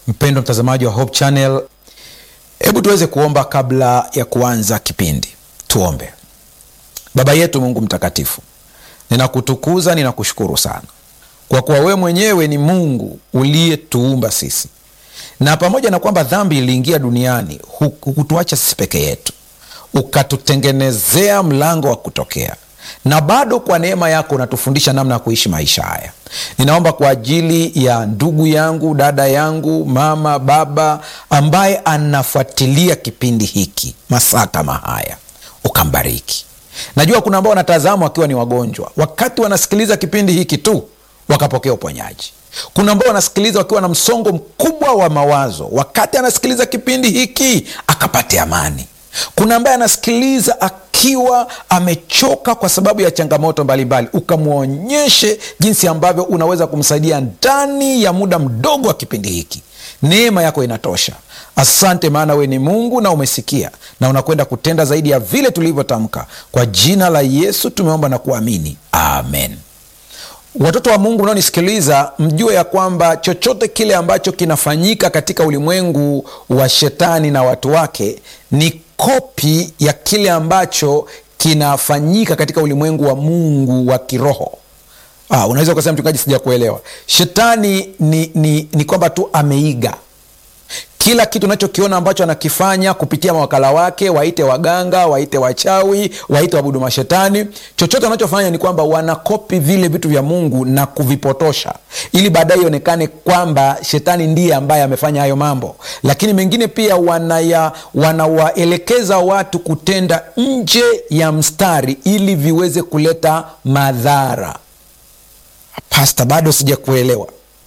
mpendo mtazamaji wa hope channel hebu tuweze kuomba kabla ya kuanza kipindi tuombe baba yetu mungu mtakatifu ninakutukuza ninakushukuru sana kwa kuwa wewe mwenyewe ni mungu uliyetuumba sisi na pamoja na kwamba dhambi iliingia duniani hukutuacha sisi peke yetu ukatutengenezea mlango wa kutokea na bado kwa neema yako unatufundisha namna ya kuishi maisha haya ninaomba kwa ajili ya ndugu yangu dada yangu mama baba ambaye anafuatilia kipindi hiki masaa kama haya ukambariki najua kuna ambao wanatazama wakiwa ni wagonjwa wakati wanasikiliza kipindi hiki tu wakapokea uponyaji kuna ambao wanasikiliza wakiwa na msongo mkubwa wa mawazo wakati anasikiliza kipindi hiki akapate amani kuna ambaye anasikiliza akiwa amechoka kwa sababu ya changamoto mbalimbali ukamwonyeshe jinsi ambavyo unaweza kumsaidia ndani ya muda mdogo wa kipindi hiki neema yako inatosha asante maana we ni mungu na umesikia na unakwenda kutenda zaidi ya vile tulivyotamka kwa jina la yesu tumeomba na kuamini amen watoto wa mungu unaonisikiliza mjue ya kwamba chochote kile ambacho kinafanyika katika ulimwengu wa shetani na watu wake ni kopi ya kile ambacho kinafanyika katika ulimwengu wa mungu wa kiroho ah, unaweza ukasema mchungaji sija kuelewa shetani ni, ni, ni kwamba tu ameiga kila kitu unachokiona ambacho anakifanya kupitia mawakala wake waite waganga waite wachawi waite wabudu mashetani chochote wanachofanya ni kwamba wanakopi vile vitu vya mungu na kuvipotosha ili baadaye ionekane kwamba shetani ndiye ambaye amefanya hayo mambo lakini mengine pia wanaya wanawaelekeza watu kutenda nje ya mstari ili viweze kuleta madhara pasta bado sijakuelewa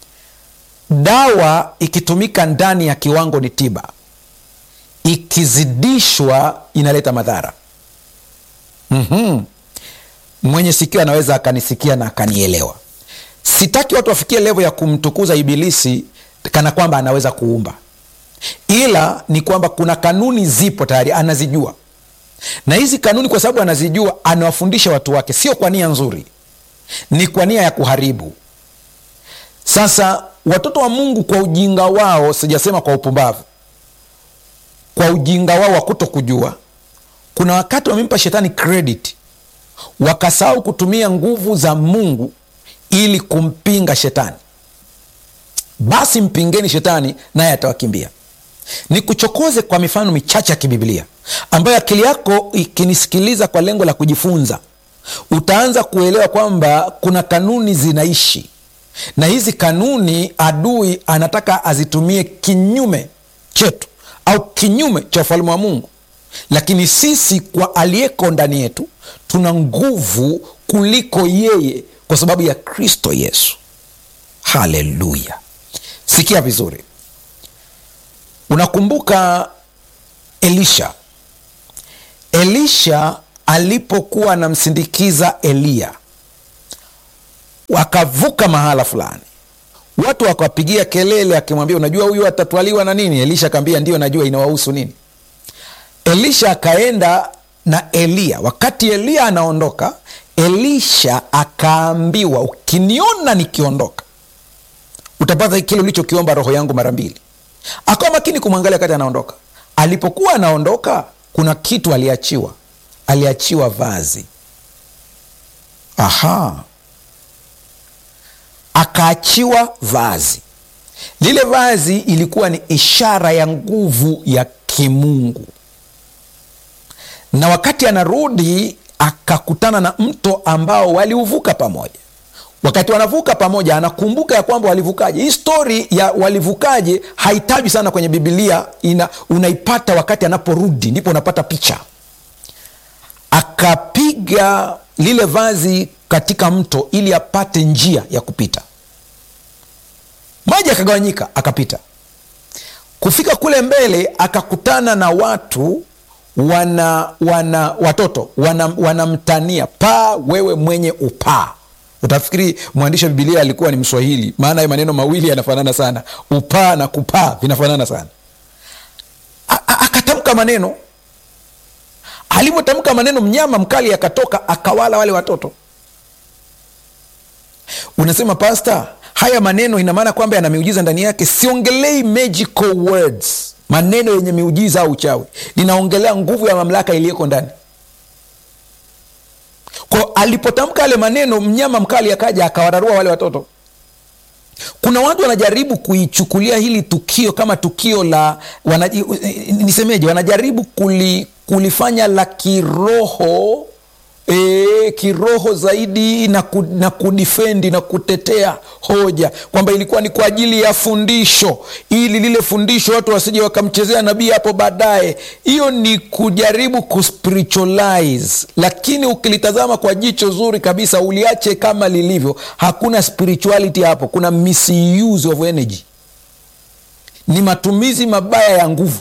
dawa ikitumika ndani ya kiwango ni tiba ikizidishwa inaleta madhara mm-hmm. mwenye sikio anaweza akanisikia na akanielewa sitaki watu wafikie levo ya kumtukuza ibilisi kana kwamba anaweza kuumba ila ni kwamba kuna kanuni zipo tayari anazijua na hizi kanuni kwa sababu anazijua anawafundisha watu wake sio kwa nia nzuri ni kwa nia ya kuharibu sasa watoto wa mungu kwa ujinga wao sijasema kwa upumbavu kwa ujinga wao wa kuto kujua kuna wakati wamempa shetani credit wakasahau kutumia nguvu za mungu ili kumpinga shetani basi mpingeni shetani naye atawakimbia nikuchokoze kwa mifano michache ya kibiblia ambayo akili yako ikinisikiliza kwa lengo la kujifunza utaanza kuelewa kwamba kuna kanuni zinaishi na hizi kanuni adui anataka azitumie kinyume chetu au kinyume cha ufalme wa mungu lakini sisi kwa aliyeko ndani yetu tuna nguvu kuliko yeye kwa sababu ya kristo yesu haleluya sikia vizuri unakumbuka elisha elisha alipokuwa anamsindikiza eliya wakavuka mahala fulani watu wakawapigia kelele akimwambia unajua huyu atatwaliwa na nini elisha akaambia ndio najua inawahusu nini elisha akaenda na eliya wakati eliya anaondoka elisha akaambiwa ukiniona nikiondoka utapata kile ulichokiomba roho yangu mara mbili akawa makini kumwangalia wakati anaondoka alipokuwa anaondoka kuna kitu aliachiwa aliachiwa vazi aha akaachiwa vazi lile vazi ilikuwa ni ishara ya nguvu ya kimungu na wakati anarudi akakutana na mto ambao waliuvuka pamoja wakati wanavuka pamoja anakumbuka ya kwamba walivukaje hii stori ya walivukaje hahitaji sana kwenye bibilia ina, unaipata wakati anaporudi ndipo unapata picha akapiga lile vazi katika mto ili apate njia ya kupita maji akagawanyika akapita kufika kule mbele akakutana na watu wana wana watoto wanamtania wana paa wewe mwenye upaa utafikiri mwandishi wa bibilia alikuwa ni mswahili maana hayo maneno mawili yanafanana sana upaa na kupaa vinafanana sana akatamka maneno alivyotamka maneno mnyama mkali akatoka akawala wale watoto unasema pasta haya maneno ina maana kwamba yana miujiza ndani yake siongelei magical words maneno yenye miujiza au uchawi ninaongelea nguvu ya mamlaka iliyoko ndani kwa alipotamka yale maneno mnyama mkali akaja akawararua wale watoto kuna watu wanajaribu kuichukulia hili tukio kama tukio la wana, nisemeje wanajaribu kuli, kulifanya la kiroho e, kiroho zaidi na, ku, na kudifendi na kutetea hoja kwamba ilikuwa ni kwa ajili ya fundisho ili lile fundisho watu wasije wakamchezea nabii hapo baadaye hiyo ni kujaribu kuspiritualize lakini ukilitazama kwa jicho zuri kabisa uliache kama lilivyo hakuna spirituality hapo kuna misuse of energy ni matumizi mabaya ya nguvu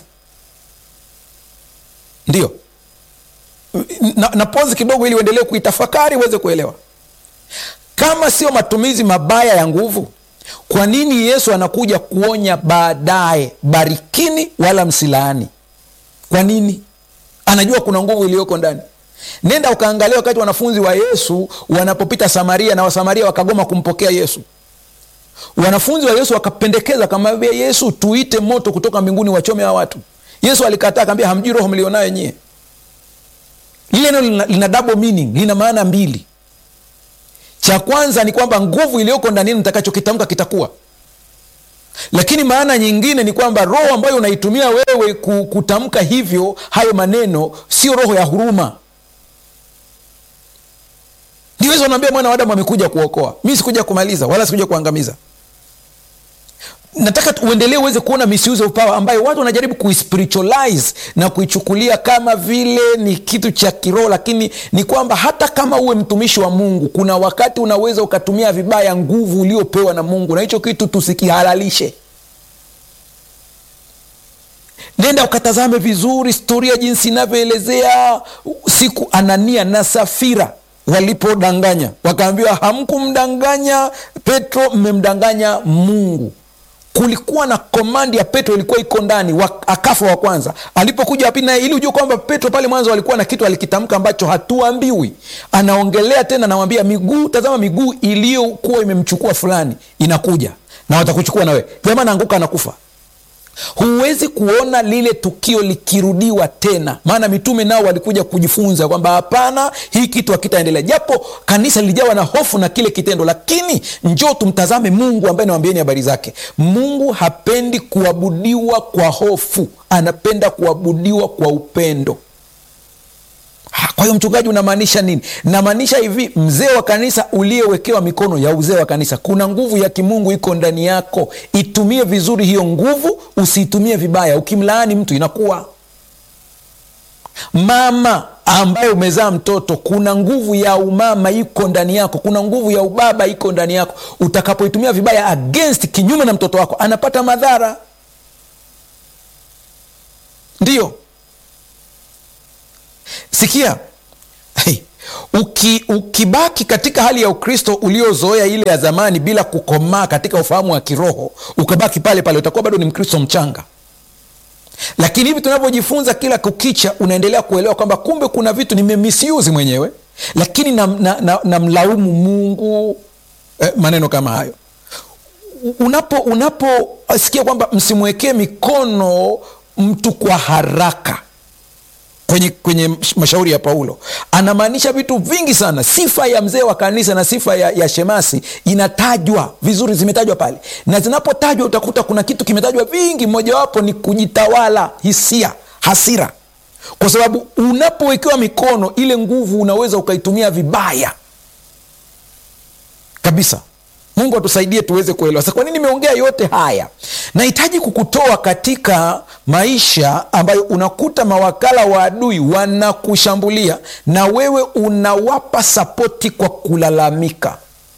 ndio na, na pozi kidogo ili uendelee kuitafakari uweze kuelewa kama sio matumizi mabaya ya nguvu kwa nini yesu anakuja kuonya baadaye barikini wala msilaani kwa nini anajua kuna nguvu iliyoko ndani nenda ukaangalia wakati wanafunzi wa yesu wanapopita samaria na wasamaria wakagoma kumpokea yesu wanafunzi wa yesu wakapendekeza akamwambia yesu tuite moto kutoka mbinguni wachome wa watu yesu alikataa akaambia hamjui roho mlionayo nyie lile neno lina, lina double meaning lina maana mbili cha kwanza ni kwamba nguvu iliyoko ndani nitakachokitamka kitakuwa lakini maana nyingine ni kwamba roho ambayo unaitumia wewe kutamka hivyo hayo maneno sio roho ya huruma niweza unaambia mwana wa adamu amekuja kuokoa mi sikuja kumaliza wala sikuja kuangamiza nataka uendelee uweze kuona misuse of power ambayo watu wanajaribu kuispiritualize na kuichukulia kama vile ni kitu cha kiroho lakini ni kwamba hata kama uwe mtumishi wa mungu kuna wakati unaweza ukatumia vibaya nguvu uliopewa na mungu na hicho kitu tusikihalalishe nenda ukatazame vizuri historia jinsi inavyoelezea siku anania na safira walipodanganya wakaambiwa hamkumdanganya petro mmemdanganya mungu kulikuwa na komandi ya petro ilikuwa iko ndani akafa wa kwanza alipokuja wapili naye ili ujue kwamba petro pale mwanzo alikuwa na kitu alikitamka ambacho hatuambiwi anaongelea tena nawambia miguu tazama miguu iliyokuwa imemchukua fulani inakuja na watakuchukua nawe jamaa naanguka anakufa huwezi kuona lile tukio likirudiwa tena maana mitume nao walikuja kujifunza kwamba hapana hii kitu hakitaendelea japo kanisa lilijawa na hofu na kile kitendo lakini njoo tumtazame mungu ambaye nawambieni habari zake mungu hapendi kuabudiwa kwa hofu anapenda kuabudiwa kwa upendo kwa hiyo mchungaji unamaanisha nini namaanisha hivi mzee wa kanisa uliyewekewa mikono ya uzee wa kanisa kuna nguvu ya kimungu iko ndani yako itumie vizuri hiyo nguvu usiitumie vibaya ukimlaani mtu inakuwa mama ambaye umezaa mtoto kuna nguvu ya umama iko ndani yako kuna nguvu ya ubaba iko ndani yako utakapoitumia vibaya against kinyume na mtoto wako anapata madhara ndiyo sikia hey, uki, ukibaki katika hali ya ukristo uliozoea ile ya zamani bila kukomaa katika ufahamu wa kiroho ukabaki pale pale utakuwa bado ni mkristo mchanga lakini hivi tunavyojifunza kila kukicha unaendelea kuelewa kwamba kumbe kuna vitu nimemisiuzi mwenyewe lakini namlaumu na, na, na mungu eh, maneno kama hayo unapo unaposikia kwamba msimwekee mikono mtu kwa haraka kwenye, kwenye mashauri ya paulo anamaanisha vitu vingi sana sifa ya mzee wa kanisa na sifa ya, ya shemasi inatajwa vizuri zimetajwa pale na zinapotajwa utakuta kuna kitu kimetajwa vingi mojawapo ni kujitawala hisia hasira kwa sababu unapowekewa mikono ile nguvu unaweza ukaitumia vibaya kabisa mungu atusaidie tuweze kuelewa sa kwa nini nimeongea yote haya nahitaji kukutoa katika maisha ambayo unakuta mawakala wa adui wanakushambulia na wewe unawapa sapoti kwa kulalamika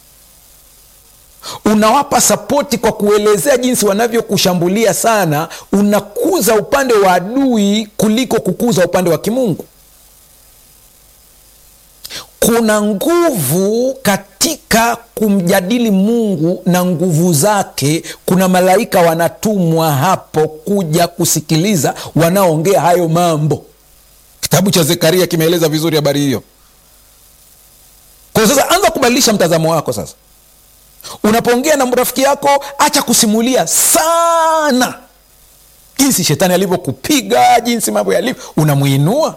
unawapa sapoti kwa kuelezea jinsi wanavyokushambulia sana unakuza upande wa adui kuliko kukuza upande wa kimungu kuna nguvu katika kumjadili mungu na nguvu zake kuna malaika wanatumwa hapo kuja kusikiliza wanaoongea hayo mambo kitabu cha zekaria kimeeleza vizuri habari hiyo kwa sasa anza kubadilisha mtazamo wako sasa unapoongea na rafiki yako acha kusimulia sana jinsi shetani alivyokupiga jinsi mambo yalivyo unamwinua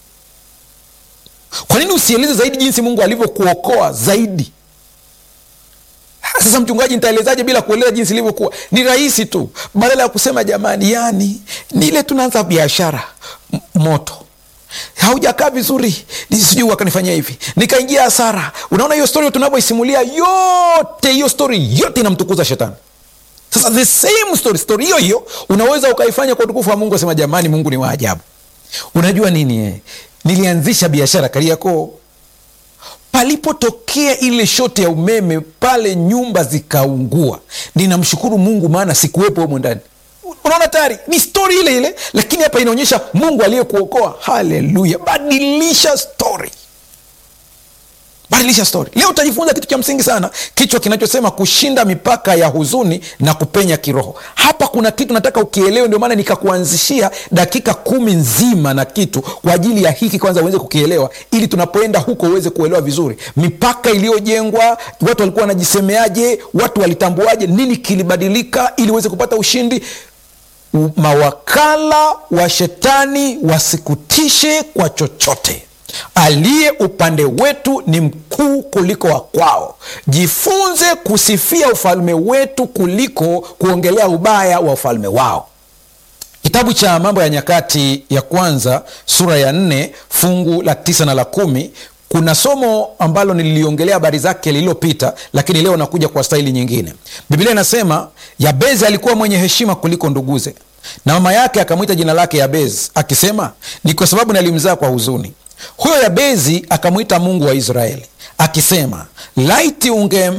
kwa nini usieleze zaidi jinsi mungu alivyokuokoa zaidi sasa mchungaji nitaelezaje bila kueleza jinsi ilivyokuwa ni rahisi tu badala ya kusema jamani yani ni ile tunaanza biashara M- moto haujakaa vizuri sijui wakanifanyia hivi nikaingia hasara unaona hiyo stori tunavyoisimulia yote hiyo stori yote inamtukuza shetani sasa the same story story hiyo hiyo unaweza ukaifanya kwa utukufu wa mungu asema jamani mungu ni waajabu unajua nini eh? nilianzisha biashara kariakoo palipotokea ile shoti ya umeme pale nyumba zikaungua ninamshukuru mungu maana sikuwepo humo ndani unaona tayari ni stori ile ile lakini hapa inaonyesha mungu aliyekuokoa haleluya badilisha stori badilisha stori leo utajifunza kitu cha msingi sana kichwa kinachosema kushinda mipaka ya huzuni na kupenya kiroho hapa kuna kitu nataka ukielewe ndio maana nikakuanzishia dakika kumi nzima na kitu kwa ajili ya hiki kwanza uweze kukielewa ili tunapoenda huko uweze kuelewa vizuri mipaka iliyojengwa watu walikuwa wanajisemeaje watu walitambuaje nini kilibadilika ili uweze kupata ushindi U- mawakala wa shetani wasikutishe kwa chochote aliye upande wetu ni mkuu kuliko wa kwao jifunze kusifia ufalme wetu kuliko kuongelea ubaya wa ufalme wao kitabu cha mambo ya nyakati ya kwanza sura ya nne fungu la tisa na la kumi kuna somo ambalo nililiongelea habari zake lililopita lakini leo nakuja kwa staili nyingine biblia inasema yabezi alikuwa mwenye heshima kuliko nduguze na mama yake akamwita jina lake yabezi akisema ni kwa sababu nalimzaa kwa huzuni huyo yabezi akamwita mungu wa israeli akisema laiti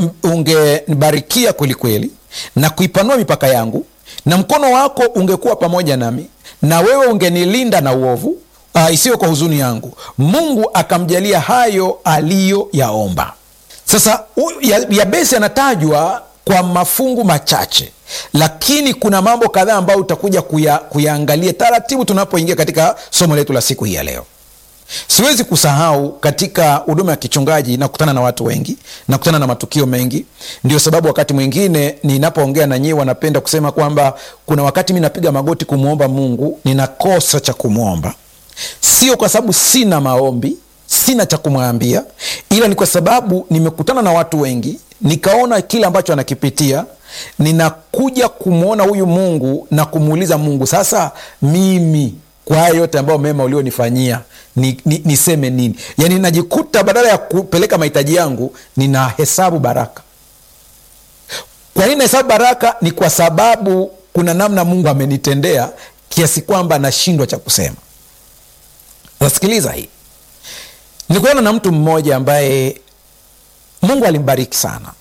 ungenibarikia unge kwelikweli na kuipanua mipaka yangu na mkono wako ungekuwa pamoja nami na wewe ungenilinda na uovu uh, isiyo kwa huzuni yangu mungu akamjalia hayo aliyoyaomba sasa yabesi anatajwa kwa mafungu machache lakini kuna mambo kadhaa ambayo utakuja kuya, kuyaangalia taratibu tunapoingia katika somo letu la siku hii ya leo siwezi kusahau katika huduma ya kichungaji nakutana na watu wengi nakutana na matukio mengi ndio sababu wakati mwingine ninapoongea na nyii wanapenda kusema kwamba kuna wakati mi napiga magoti kumwomba mungu ninakosa cha kumwomba sio kwa sababu sina maombi sina cha kumwambia ila ni kwa sababu nimekutana na watu wengi nikaona kile ambacho anakipitia ninakuja kumwona huyu mungu na kumuuliza mungu sasa mimi kwa haya yote ambayo mema ulionifanyia ni, ni, niseme nini yaani najikuta badala ya kupeleka mahitaji yangu nina hesabu baraka kwa nini nahesabu baraka ni kwa sababu kuna namna mungu amenitendea kiasi kwamba nashindwa cha kusema nasikiliza hii nikuona na mtu mmoja ambaye mungu alimbariki sana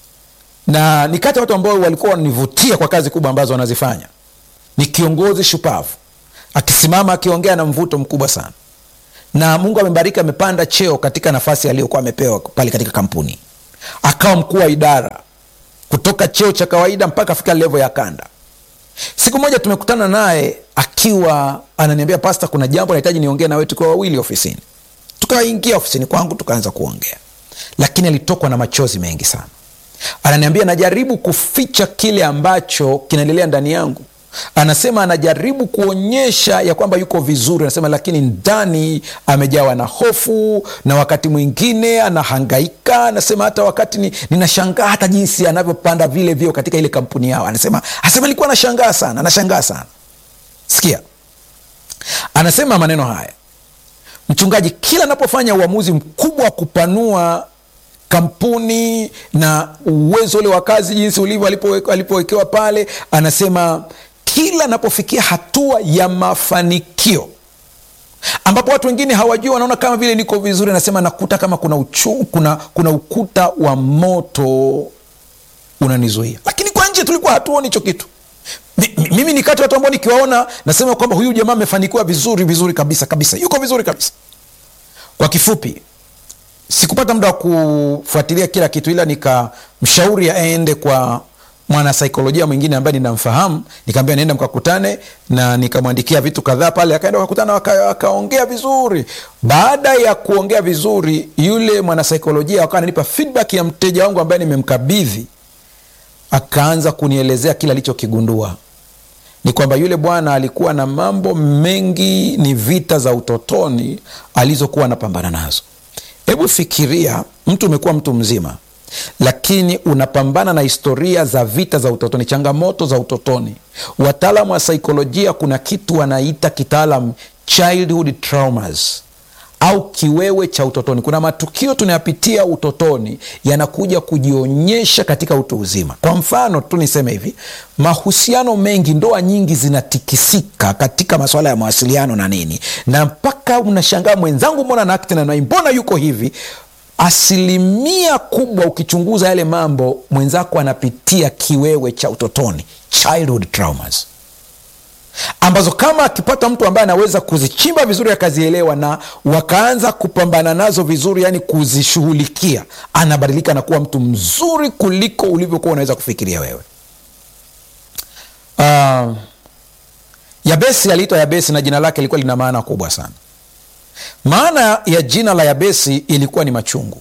na ni kati ya watu ambao walikuwa wananivutia kwa kazi kubwa ambazo wanazifanya ni kiongozi shupavu akisimama akiongea na mvuto mkubwa sana na mungu amembariki amepanda cheo katika nafasi aliyokuwa amepewa pale katika kampuni akawa mkuu wa idara kutoka cheo cha kawaida mpaka afika levo ya kanda siku moja tumekutana naye akiwa ananiambia pasta kuna jambo nahitaji niongee nawe tukiwa wawili ofisini tukaingia ofisini kwangu tukaanza kuongea lakini alitokwa na machozi mengi sana ananiambia najaribu kuficha kile ambacho kinaendelea ndani yangu anasema anajaribu kuonyesha ya kwamba yuko vizuri anasema lakini ndani amejawa na hofu na wakati mwingine anahangaika anasema hata wakati ni, ninashangaa hata jinsi anavyopanda vile vyo katika ile kampuni yao anasema anasema alikuwa anashangaa sana anashangaa sana sikia anasema maneno haya mchungaji kila anapofanya uamuzi mkubwa wa kupanua kampuni na uwezo ule wa kazi jinsi ulivyo alipowekewa pale anasema kila anapofikia hatua ya mafanikio ambapo watu wengine hawajui wanaona kama vile niko vizuri anasema nakuta kama kuna, uchu, kuna, kuna ukuta wa moto unanizuia lakini kwa nje tulikuwa hatuoni hicho kitu mimi ni kati watu ambao nikiwaona nasema kwamba huyu jamaa amefanikiwa vizuri vizuri kabisa kabisa yuko vizuri kabisa kwa kifupi sikupata muda wa kufuatilia kila kitu ila nikamshauri aende kwa mwanasaikolojia mwingine ambaye ninamfahamu nikaambia naenda mkakutane na nikamwandikia vitu kadhaa pale akaenda wakakutana wakaongea waka vizuri baada ya kuongea vizuri yule mwanasaikolojia akawa ananipa feedback ya mteja wangu ambaye nimemkabidhi akaanza kunielezea kile alichokigundua ni kwamba yule bwana alikuwa na mambo mengi, ni vita za utotoni alizokuwa anapambana nazo. Hebu fikiria, mtu umekuwa mtu mzima, lakini unapambana na historia za vita za utotoni, changamoto za utotoni. Wataalamu wa saikolojia, kuna kitu wanaita kitaalam childhood traumas au kiwewe cha utotoni. Kuna matukio tunayapitia utotoni yanakuja kujionyesha katika utu uzima. Kwa mfano tu niseme hivi, mahusiano mengi, ndoa nyingi zinatikisika katika masuala ya mawasiliano na nini, na mpaka unashangaa mwenzangu, mbona naakti na mbona yuko hivi. Asilimia kubwa ukichunguza yale mambo, mwenzako anapitia kiwewe cha utotoni, childhood traumas ambazo kama akipata mtu ambaye anaweza kuzichimba vizuri akazielewa na wakaanza kupambana nazo vizuri, yani kuzishughulikia, anabadilika na kuwa mtu mzuri kuliko ulivyokuwa unaweza kufikiria wewe. Uh, Yabesi aliitwa Yabesi na jina lake lilikuwa lina maana kubwa sana. Maana ya jina la Yabesi ilikuwa ni machungu.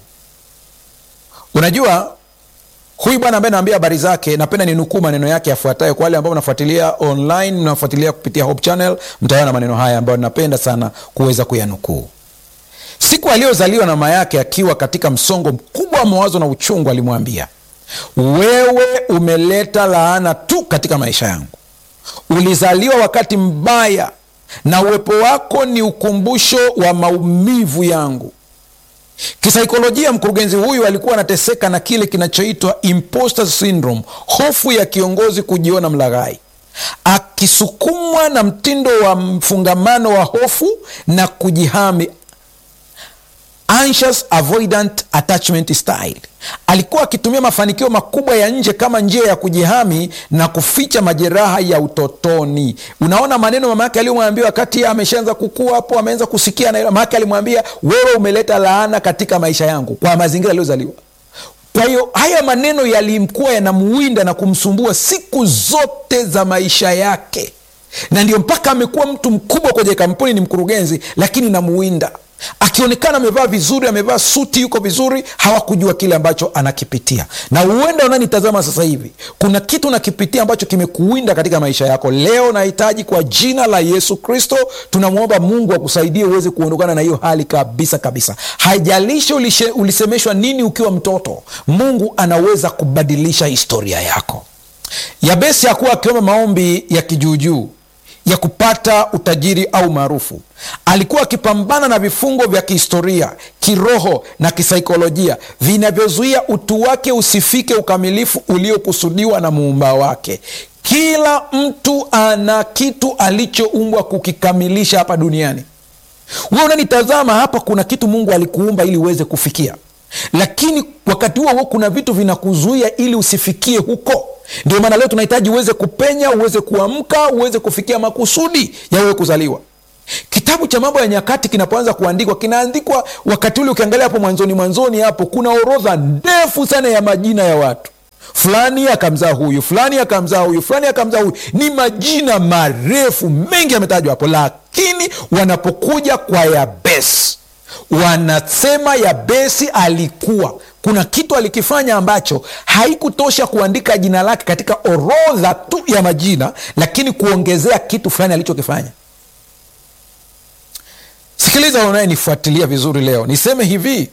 Unajua huyu bwana ambaye naambia habari zake, napenda ninukuu maneno yake yafuatayo. Kwa wale ambao mnafuatilia online, mnafuatilia kupitia Hope Channel, mtaona maneno haya ambayo napenda sana kuweza kuyanukuu. Siku aliyozaliwa na mama yake akiwa katika msongo mkubwa wa mawazo na uchungu, alimwambia, wewe umeleta laana tu katika maisha yangu. Ulizaliwa wakati mbaya, na uwepo wako ni ukumbusho wa maumivu yangu. Kisaikolojia, mkurugenzi huyu alikuwa anateseka na kile kinachoitwa imposter syndrome, hofu ya kiongozi kujiona mlaghai, akisukumwa na mtindo wa mfungamano wa hofu na kujihami, anxious avoidant attachment style. Alikuwa akitumia mafanikio makubwa ya nje kama njia ya kujihami na kuficha majeraha ya utotoni. Unaona maneno mama yake aliyomwambia wakati ameshaanza kukua hapo, ameanza kusikia na mama yake alimwambia, wewe umeleta laana katika maisha yangu, kwa mazingira aliyozaliwa. Kwa hiyo haya maneno yalimkuwa yanamuwinda na kumsumbua siku zote za maisha yake, na ndio mpaka amekuwa mtu mkubwa kwenye kampuni, ni mkurugenzi, lakini namuwinda akionekana amevaa vizuri, amevaa suti, yuko vizuri, hawakujua kile ambacho anakipitia. Na huenda unanitazama sasa hivi, kuna kitu unakipitia ambacho kimekuwinda katika maisha yako. Leo nahitaji kwa jina la Yesu Kristo, tunamwomba Mungu akusaidie uweze kuondokana na hiyo hali kabisa kabisa. Haijalishi ulishe, ulisemeshwa nini ukiwa mtoto, Mungu anaweza kubadilisha historia yako. Yabesi hakuwa akiomba maombi ya kijuujuu ya kupata utajiri au maarufu. Alikuwa akipambana na vifungo vya kihistoria, kiroho na kisaikolojia vinavyozuia utu wake usifike ukamilifu uliokusudiwa na muumba wake. Kila mtu ana kitu alichoumbwa kukikamilisha hapa duniani. We unanitazama hapa, kuna kitu Mungu alikuumba ili uweze kufikia, lakini wakati huo huo kuna vitu vinakuzuia ili usifikie huko. Ndio maana leo tunahitaji uweze kupenya, uweze kuamka, uweze kufikia makusudi ya wewe kuzaliwa. Kitabu cha Mambo ya Nyakati kinapoanza kuandikwa, kinaandikwa wakati ule, ukiangalia hapo mwanzoni mwanzoni hapo kuna orodha ndefu sana ya majina ya watu fulani akamzaa huyu, fulani akamzaa huyu, fulani akamzaa huyu. Ni majina marefu mengi yametajwa hapo, lakini wanapokuja kwa Yabesi wanasema Yabesi alikuwa kuna kitu alikifanya ambacho haikutosha kuandika jina lake katika orodha tu ya majina, lakini kuongezea kitu fulani alichokifanya. Sikiliza unayenifuatilia vizuri leo, niseme hivi: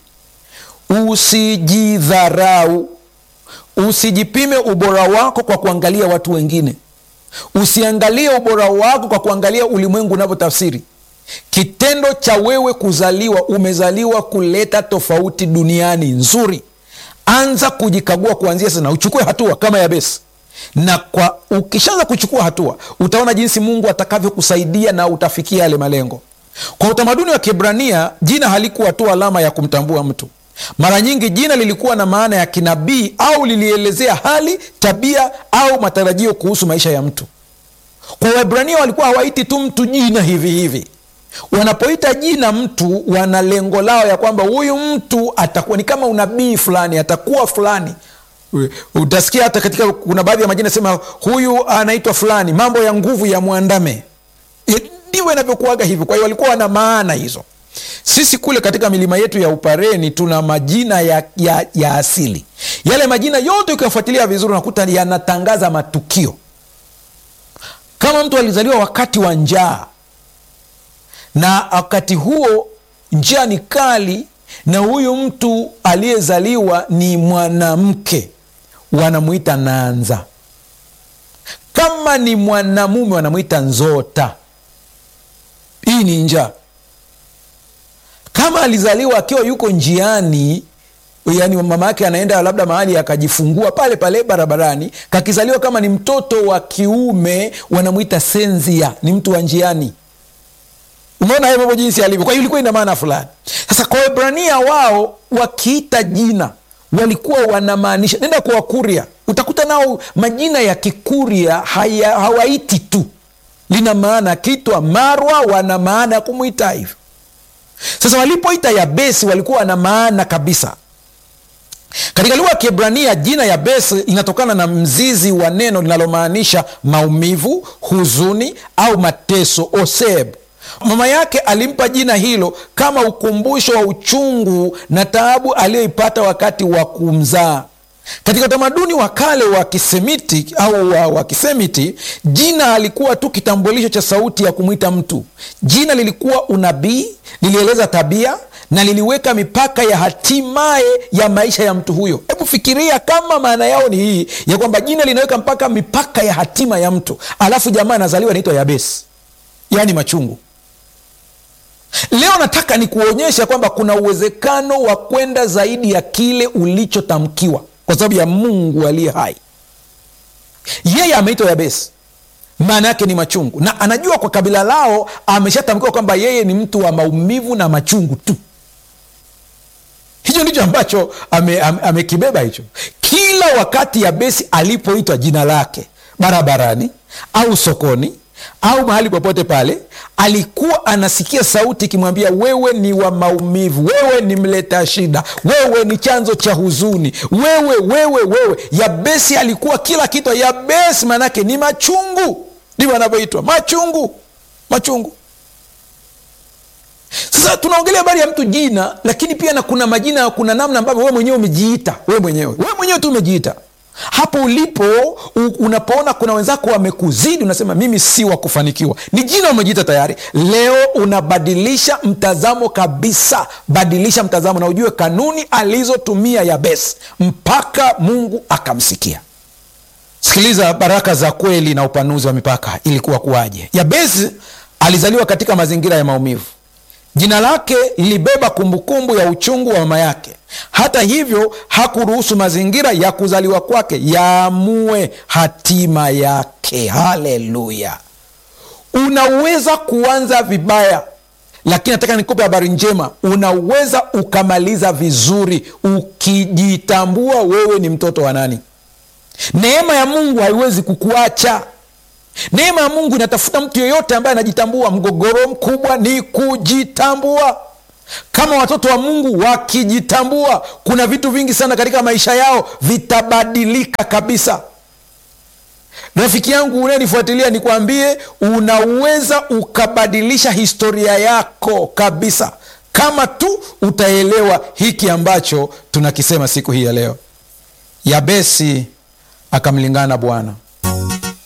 usijidharau, usijipime ubora wako kwa kuangalia watu wengine, usiangalie ubora wako kwa kuangalia ulimwengu unavyotafsiri Kitendo cha wewe kuzaliwa, umezaliwa kuleta tofauti duniani nzuri. Anza kujikagua kuanzia sasa, na uchukue hatua kama Yabesi, na kwa ukishaanza kuchukua hatua, utaona jinsi Mungu atakavyokusaidia na utafikia yale malengo. Kwa utamaduni wa Kiebrania, jina halikuwa tu alama ya kumtambua mtu. Mara nyingi jina lilikuwa na maana ya kinabii au lilielezea hali, tabia au matarajio kuhusu maisha ya mtu. Kwa Waebrania walikuwa hawaiti tu mtu jina hivi hivi Wanapoita jina mtu, wana lengo lao ya kwamba huyu mtu atakuwa ni kama unabii fulani, atakuwa fulani. Utasikia hata katika kuna baadhi ya majina sema huyu anaitwa fulani, mambo ya nguvu ya mwandame. Ndivyo inavyokuaga hivyo. Kwa hiyo walikuwa wana maana hizo. sisi kule katika milima yetu ya Upareni tuna majina ya, ya, ya asili. Yale majina yote ukiyafuatilia vizuri, unakuta yanatangaza matukio. Kama mtu alizaliwa wakati wa njaa, na wakati huo njaa ni kali, na huyu mtu aliyezaliwa ni mwanamke, wanamwita Nanza. Kama ni mwanamume, wanamwita Nzota. Hii ni njaa. Kama alizaliwa akiwa yuko njiani, yani mama yake anaenda labda mahali akajifungua pale pale barabarani, kakizaliwa kama ni mtoto wa kiume, wanamwita Senzia, ni mtu wa njiani. Umeona hayo mambo jinsi alivyo. Kwa hiyo ilikuwa ina maana fulani. Sasa kwa Waebrania wao wakiita jina walikuwa wanamaanisha, nenda kwa Wakuria utakuta nao majina ya Kikuria haya, hawaiti tu, lina maana. Akitwa Marwa wana maana ya kumwita hivyo. Sasa walipoita Yabesi walikuwa wana maana kabisa. Katika lugha ya Kiebrania jina Yabesi inatokana na mzizi wa neno linalomaanisha maumivu, huzuni au mateso, oseb. Mama yake alimpa jina hilo kama ukumbusho wa uchungu na taabu aliyoipata wakati wa kumzaa. Katika utamaduni wa kale wa Kisemiti au wa, wa Kisemiti, jina alikuwa tu kitambulisho cha sauti ya kumwita mtu. Jina lilikuwa unabii, lilieleza tabia na liliweka mipaka ya hatimaye ya maisha ya mtu huyo. Hebu fikiria kama maana yao ni hii ya kwamba jina linaweka mpaka mipaka ya hatima ya mtu, alafu jamaa anazaliwa anaitwa Yabesi, yaani machungu. Leo nataka nikuonyesha kwamba kuna uwezekano wa kwenda zaidi ya kile ulichotamkiwa kwa sababu ya Mungu aliye hai. Yeye ameitwa Yabesi, maana yake ni machungu, na anajua kwa kabila lao ameshatamkiwa kwamba yeye ni mtu wa maumivu na machungu tu. Hicho ndicho ambacho amekibeba ame, ame hicho. Kila wakati Yabesi alipoitwa jina lake barabarani au sokoni au mahali popote pale, alikuwa anasikia sauti ikimwambia wewe ni wa maumivu, wewe ni mleta shida, wewe ni chanzo cha huzuni, wewe wewe wewe. Yabesi alikuwa kila kitu. Yabesi maanake ni machungu, ndivyo anavyoitwa machungu, machungu. Sasa tunaongelea habari ya mtu jina, lakini pia na kuna majina, kuna namna ambavyo wewe mwenyewe umejiita, wewe mwenyewe wewe mwenyewe tu umejiita hapo ulipo unapoona kuna wenzako wamekuzidi, unasema mimi si wa kufanikiwa. Ni jina umejiita tayari. Leo unabadilisha mtazamo kabisa, badilisha mtazamo na ujue kanuni alizotumia Yabesi mpaka Mungu akamsikia. Sikiliza baraka za kweli na upanuzi wa mipaka. Ilikuwa kuwaje? Yabesi alizaliwa katika mazingira ya maumivu. Jina lake lilibeba kumbukumbu ya uchungu wa mama yake. Hata hivyo, hakuruhusu mazingira ya kuzaliwa kwake yaamue hatima yake. Haleluya! Unaweza kuanza vibaya, lakini nataka nikupe habari njema. Unaweza ukamaliza vizuri ukijitambua wewe ni mtoto wa nani. Neema ya Mungu haiwezi kukuacha. Neema ya Mungu inatafuta mtu yeyote ambaye anajitambua. Mgogoro mkubwa ni kujitambua. Kama watoto wa Mungu wakijitambua, kuna vitu vingi sana katika maisha yao vitabadilika kabisa. Rafiki yangu unayenifuatilia, nikwambie, unaweza ukabadilisha historia yako kabisa, kama tu utaelewa hiki ambacho tunakisema siku hii ya leo. Yabesi akamlingana Bwana